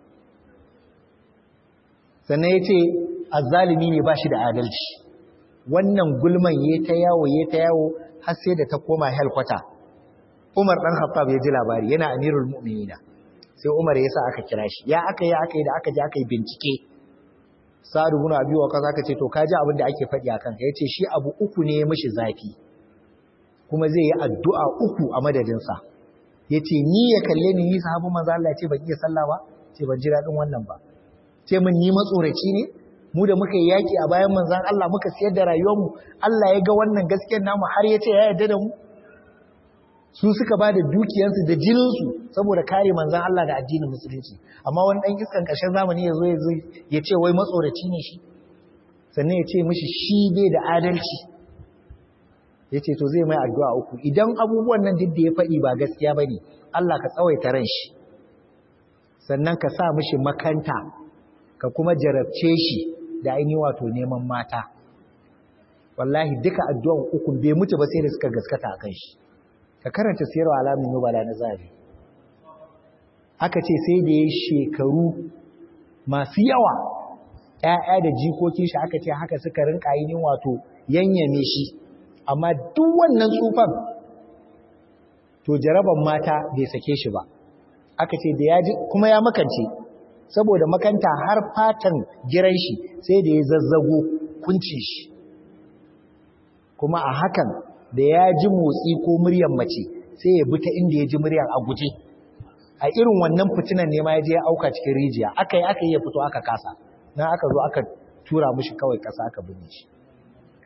Speaker 1: sannan yace azzalimi ne ba shi da adalci wannan gulman ya ta yawo ya ta yawo har sai da ta koma helkwata Umar dan Khattab ya ji labari yana amirul mu'minina sai Umar ya sa aka kira shi ya aka yi aka yi da aka je aka yi bincike Sa'ad ibn Abi Waqqas aka ce to ka ji abin da ake faɗi akan ka yace shi abu uku ne ya mishi zafi kuma zai yi addu'a uku a madadin sa yace ni ya kalle ni ni sahabu manzo Allah ce ban iya sallah ba ce ban ji dadin wannan ba ce min ni matsoraci ne mu da muka yi yaki a bayan manzon Allah muka siyar da rayuwarmu Allah ya ga wannan gaskiyar namu har ya ce ya yarda da mu su suka ba da dukiyarsu da jininsu saboda kare manzan Allah da addinin musulunci amma wani ɗan iskan ƙarshen zamani ya zo ya ce wai matsoraci ne shi sannan ya ce mishi shi bai da adalci ya ce to zai mai addu'a uku idan abubuwan nan duk da ya faɗi ba gaskiya ba ne Allah ka tsawaita ran shi sannan ka sa mishi makanta ka kuma jarabce shi da ainihin wato neman mata wallahi duka addu'an uku bai mutu ba sai da suka gaskata a kan shi ka karanta siyarwa alamun nubala na zabi aka ce sai da ya shekaru masu yawa ‘ya'ya da jikokin shi aka ce haka suka rinka yi wato yanyame shi amma duk wannan tsufan to jaraban mata bai sake shi ba aka ce da ya ji kuma ya makance saboda makanta har fatan giran shi sai da ya zazzago kunci shi kuma a hakan da ya ji motsi ko muryar mace sai ya bi ta inda ya ji muryar a guje a irin wannan fitinan ne ma ya je ya auka cikin rijiya aka yi aka yi ya fito aka kasa na aka zo aka tura mushi kawai kasa aka binne shi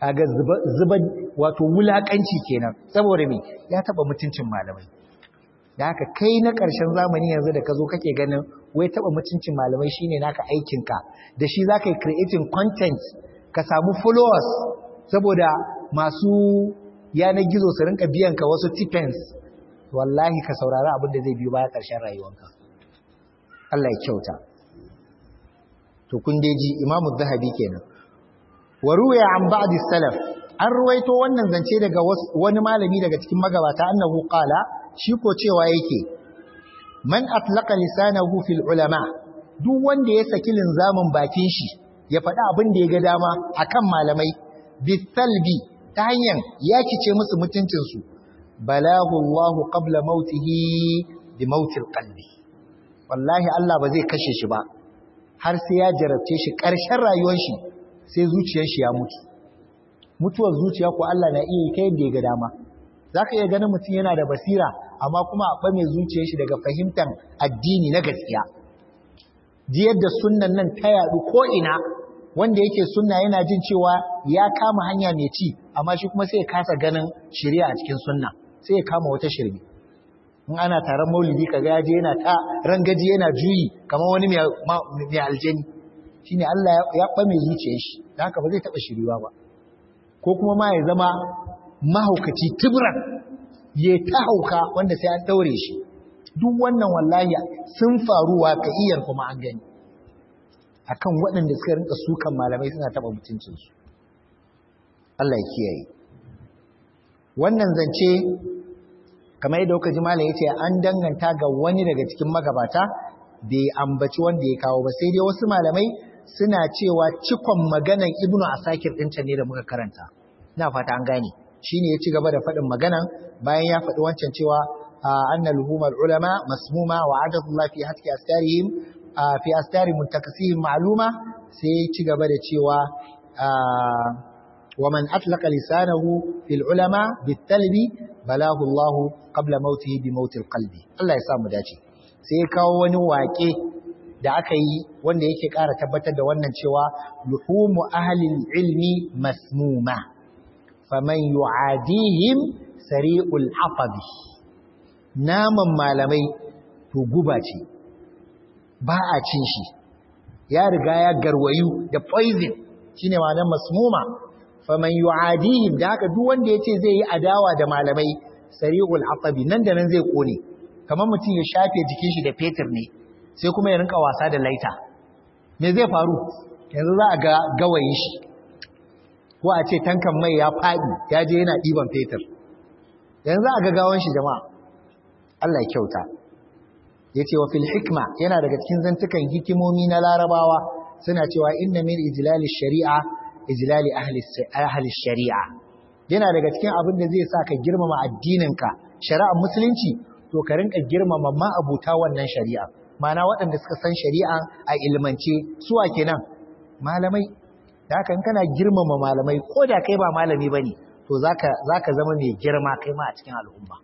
Speaker 1: kaga zuba zuba wato wulakanci kenan saboda me ya taba mutuncin malamai da haka kai na ƙarshen zamani yanzu da ka zo kake ganin wai taba mutuncin malamai shine naka aikinka da shi zaka yi creating content ka samu followers saboda masu yanar gizo su rinka biyan ka wasu tipens wallahi ka saurari abin da zai biyo baya ƙarshen rayuwanka Allah ya kyauta to kun dai ji Imam Zahabi kenan wa ruwaya an ba'di salaf an ruwaito wannan zance daga wani malami daga cikin magabata annahu qala shi ko cewa yake man atlaqa lisanahu fil ulama duk wanda ya saki linzamin bakin shi ya faɗi abin da ya ga dama akan malamai bisalbi ta hanyar yakice musu mutuncinsu balagu Allahu qabla mautihi bi mautil qalbi wallahi Allah ba zai kashe shi ba har sai ya jarabce shi ƙarshen rayuwar shi sai zuciyar shi ya mutu mutuwar zuciya ko Allah na iya kai yadda ya ga dama zaka iya ganin mutum yana da basira amma kuma a ɓame zuciyar shi daga fahimtar addini na gaskiya ji yadda sunnan nan ta yaɗu ko ina wanda yake sunna yana jin cewa ya kama hanya mai ci amma shi kuma sai ya kasa ganin shari'a a cikin sunna sai ya kama wata shirme in ana taron maulidi kaga ya je yana ta rangaji yana juyi kamar wani mai aljani shine Allah ya ɓame zuciyar shi da haka ba zai taɓa shiriwa ba ko kuma ma ya zama mahaukaci tibran ya ta hauka wanda sai an ɗaure shi duk wannan wallahi sun faruwa ka iyar kuma an gani akan waɗanda suka rinka sukan malamai suna taɓa mutuncinsu Allah ya kiyaye wannan zance kamar yadda kuka ji malam yace an danganta ga wani daga cikin magabata bai ambaci wanda ya kawo ba sai dai wasu malamai suna cewa cikon maganan ibnu asakir ɗinta ne da muka karanta ina fata an gane shine ya ci gaba da faɗin maganan bayan ya faɗi wancan cewa anna luhumar ulama masmuma wa adatullah fi hatki astarihim fi astari muntakasihim ma'luma sai ya ci gaba da cewa wa man atlaqa lisanahu fil ulama bitalbi balahu Allah qabla mautihi bi mautil qalbi Allah ya sa mu dace sai ya kawo wani waƙe da aka yi wanda yake ƙara tabbatar da wannan cewa luhumu ahlil ilmi masmuma faman yu'adihim sari'ul hafabi naman malamai to guba ce ba a cin shi ya riga ya garwayu da poison shine ma'anar masmuma faman yu'adihim da haka duk wanda yace zai yi adawa da malamai sari'ul hafabi nan da nan zai kone kamar mutum ya shafe jikin shi da fetur ne sai kuma ya rinka wasa da laita me zai faru yanzu za a ga gawayin shi ko a ce tankan mai ya faɗi ya je yana ɗiban fetur yanzu a ga gawan shi jama'a Allah ya kyauta ya ce wa fil hikma yana daga cikin zantukan hikimomi na larabawa suna cewa inna min ijlali shari'a ijlali ahli shari'a yana daga cikin abin da zai sa ka girmama addininka shari'ar musulunci to ka rinka girmama ma'abuta wannan shari'a mana waɗanda suka san shari'a a ilmance suwa kenan malamai da haka in kana girmama malamai ko da kai ba malami bane to zaka zaka zama mai girma kai ma a cikin al'umma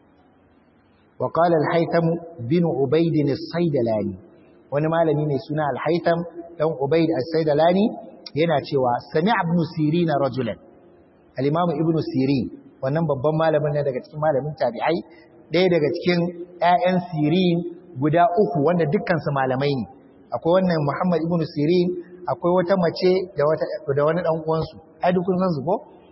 Speaker 1: wa qala al-haytham bin ubayd as-saydalani wani malami mai suna al-haytham dan ubayd as-saydalani yana cewa sami'a ibn sirin rajulan al-imam ibn sirin wannan babban malamin ne daga cikin malamin tabi'ai ɗaya daga cikin ƴaƴan sirin guda uku wanda dukkansu malamai ne akwai wannan Muhammad ibn Sirin akwai wata mace da wata da wani dan uwansu ai duk kun san su ko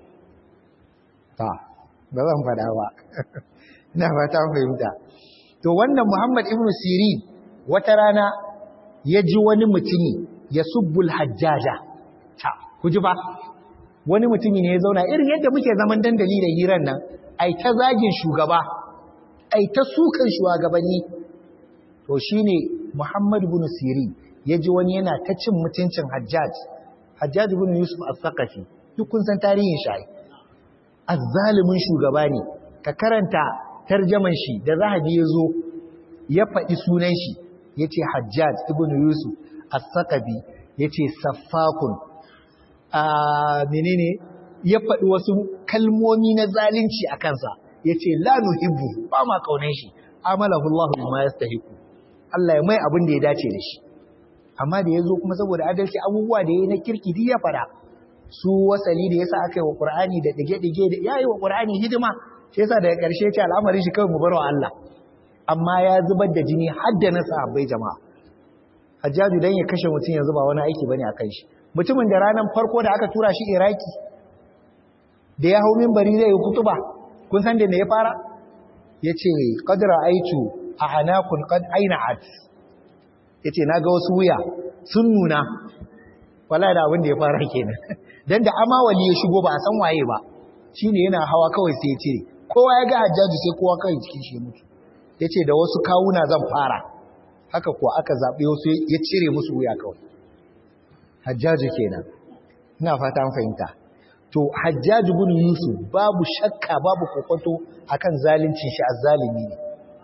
Speaker 1: ta ba zan fada ba ina fata fahimta to wannan Muhammad ibn Sirin wata rana ya ji wani mutumi ya subbul hajjaja ta ku ji ba wani mutumi ne ya zauna irin yadda muke zaman dandali da hiran nan ai ta zagin shugaba ai ta sukan shugabanni to shine Muhammad ibn Sirin yaji wani yana ta cin mutuncin Hajjaj Hajjaj ibn Yusuf al-Thaqafi duk kun san tarihin shi azzalimin shugaba ne ka karanta tarjaman shi da Zahabi yazo ya faɗi sunan shi yace Hajjaj ibn Yusuf al-Thaqafi yace saffakun a menene ya faɗi wasu kalmomi na zalunci a kansa yace la nuhibbu ba ma kaunan shi amalahu Allah bima yastahiqu Allah ya mai abin da ya dace da shi amma da ya zo kuma saboda adalci abubuwa da ya yi na kirki duk ya fara su wasali da yasa aka yi wa Qur'ani da dige-dige da yayi wa Qur'ani hidima shi yasa daga ƙarshe ce al'amarin shi kawai mu bar wa Allah amma ya zubar da jini har da na sahabbai jama'a Hajjaju dan ya kashe mutum yanzu ba wani aiki bane akan shi mutumin da ranar farko da aka tura shi Iraki da ya hau minbari zai yi kutuba kun san da me ya fara yace qad ra'aitu a anakun qad aina'at yace naga wasu wuya sun nuna wala da abin da ya fara kenan dan da amawali ya shigo ba a san waye ba shine yana hawa kawai sai ya cire kowa ya ga hajjaji sai kowa kai cikin shi mutu yace da wasu kawuna zan fara haka kuwa aka zabe wasu ya cire musu wuya kawai hajjaji kenan ina fata an fahimta to hajjaji bin yusuf babu shakka babu kokonto akan zalincin shi azzalimi ne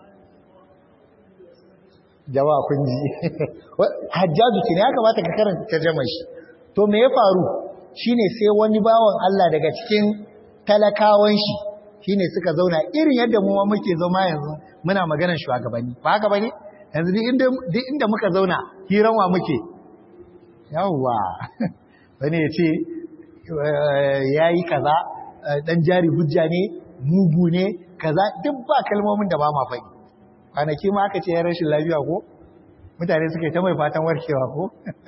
Speaker 1: jama'a kun ji hajjaji kenan ya kamata ka karanta tarjumar shi to me ya faru shine sai wani bawan Allah daga cikin talakawan shi shine suka zauna irin yadda mu ma muke zama yanzu muna maganar shugabanni ba haka bane yanzu duk inda duk inda muka zauna hiran wa muke yawwa wani ya ce yayi kaza dan jari hujja ne mugu ne kaza duk ba kalmomin da ba ma faɗi kwanaki ma aka ce ya rashin lafiya ko mutane suka yi ta mai fatan warkewa ko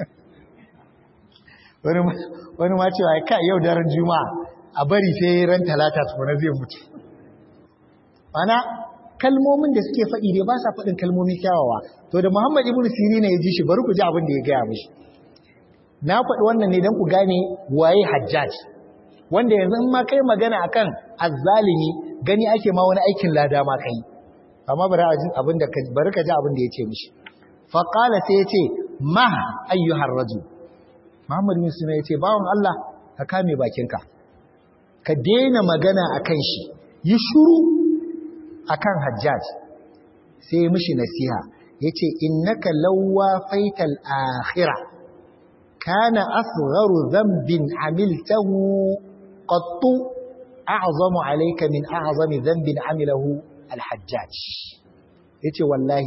Speaker 1: wani ma cewa ka yau daren juma'a a bari sai ran talata tukuna zai mutu mana kalmomin da suke faɗi dai ba sa faɗin kalmomi kyawawa to da muhammad ibn siri ne ya ji shi bari ku ji abin da ya gaya mishi na faɗi wannan ne don ku gane waye hajjaj wanda yanzu in ma kai magana akan azzalimi gani ake ma wani aikin lada ma kai amma bari abin da bari ka ji abin da ya ce mishi faqala sai ya ce ma ayyuhar rajul Muhammad bin Sina ya ce, Bawan Allah, ka kame bakinka, ka daina magana a kan shi, yi shuru a kan hajjaj, sai ya mishi nasiha, ya ce, Innaka lauwa faital akhira, kana asgharu zambin amiltahu qattu a'zamu alayka min a'zami dhanbin amilahu alhajjaj yace wallahi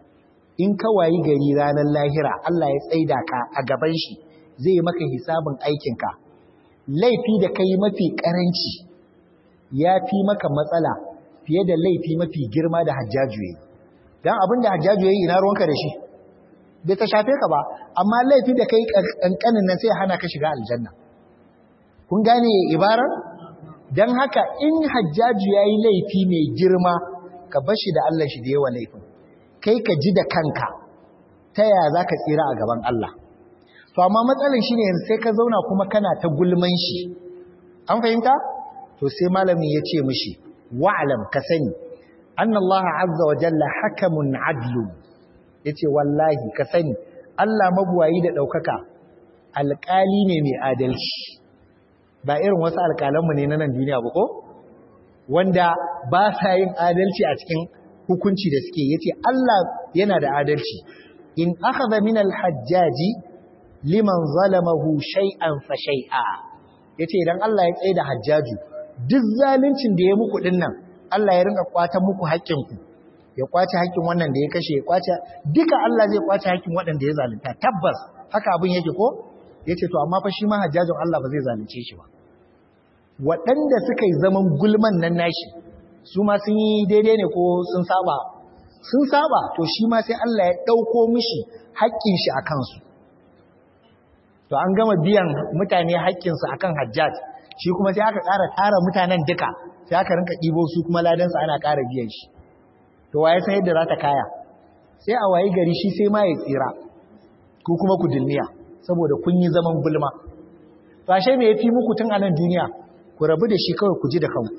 Speaker 1: in ka wayi gari ranar lahira Allah ya tsaida ka a gaban shi zai maka hisabin aikinka laifi da kai mafi karanci ya fi maka matsala fiye da laifi mafi girma da hajjaju yayi dan abin da hajjaju yayi ina ruwanka da shi bai ta shafe ka ba amma laifi da kai kankanin nan sai hana ka shiga aljanna kun gane ibarar dan haka in hajjaju yayi laifi mai girma ka bashi da Allah shi da yawa laifin kai ka ji da kanka ta yaya zaka tsira a gaban Allah to amma matsalin shi ne sai ka zauna kuma kana ta gulman shi an fahimta to sai malamin ya ce mishi wa'alam ka sani annallaha azza wa jalla hakamun adlu yace wallahi ka sani Allah mabuwayi da daukaka alƙali ne mai adalci ba irin wasu alƙalanmu ne na nan duniya ba ko wanda ba sa yin adalci a cikin hukunci da suke yace Allah yana da adalci in akhadha min al-hajjaji liman zalamahu shay'an fa shay'a yace idan Allah ya tsaye da hajjaju duk zaluncin da ya muku din nan Allah ya rinka kwatan muku haƙƙin ku ya kwace haƙƙin wannan da ya kashe ya kwace duka Allah zai kwace haƙƙin waɗanda ya zalunta tabbas haka abin yake ko yace to amma fa shi ma hajjajin Allah ba zai zalunce shi ba waɗanda suka yi zaman gulman nan nashi su ma sun yi daidai ne ko sun saba sun saba to shi ma sai Allah ya ɗauko mishi haƙƙin shi a kansu to an gama biyan mutane haƙƙinsu akan hajjaj shi kuma sai aka ƙara tara mutanen duka sai aka rinka ɗibo su kuma ladansa ana ƙara biyan shi to waye san yadda za ta kaya sai a wayi gari shi sai ma ya tsira ko kuma ku dilmiya saboda kun yi zaman gulma to ashe me yafi muku tun a nan duniya ku rabu da shi kawai ku ji da kanku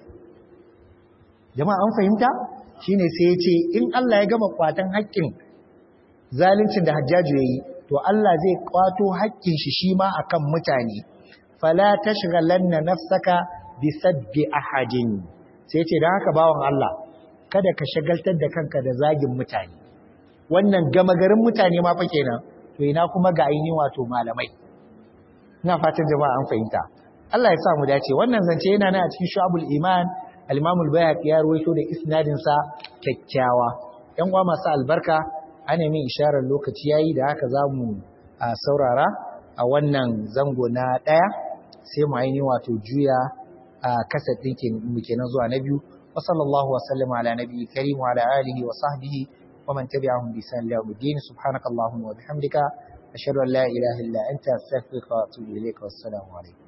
Speaker 1: jama'a an fahimta shine sai ya ce in Allah ya gama kwatan haƙƙin zaluncin da hajjaju yayi to Allah zai kwato haƙƙin shi shi ma akan mutane fala tashghalanna nafsaka bi sabbi ahadin sai ce dan haka bawon Allah kada ka shagaltar da kanka da zagin mutane wannan gama garin mutane ma fa kenan to ina kuma ga aini wato malamai ina fatan jama'a an fahimta Allah ya sa mu dace wannan zance yana nan a cikin shu'abul iman al-imam al-bayhaqi ya ruwaito da isnadin sa kyakkyawa yan uwa masu albarka ana min isharar lokaci yayi da haka zamu saurara a wannan zango na daya sai mu aini wato juya a kasat ɗin mu kenan zuwa na biyu wa sallallahu wa sallama ala nabiyyi karim wa ala alihi wa sahbihi wa man tabi'ahum bi ihsan ila yawmiddin subhanakallahumma wa bihamdika ashhadu an la ilaha illa anta astaghfiruka wa atubu ilayka wassalamu alaikum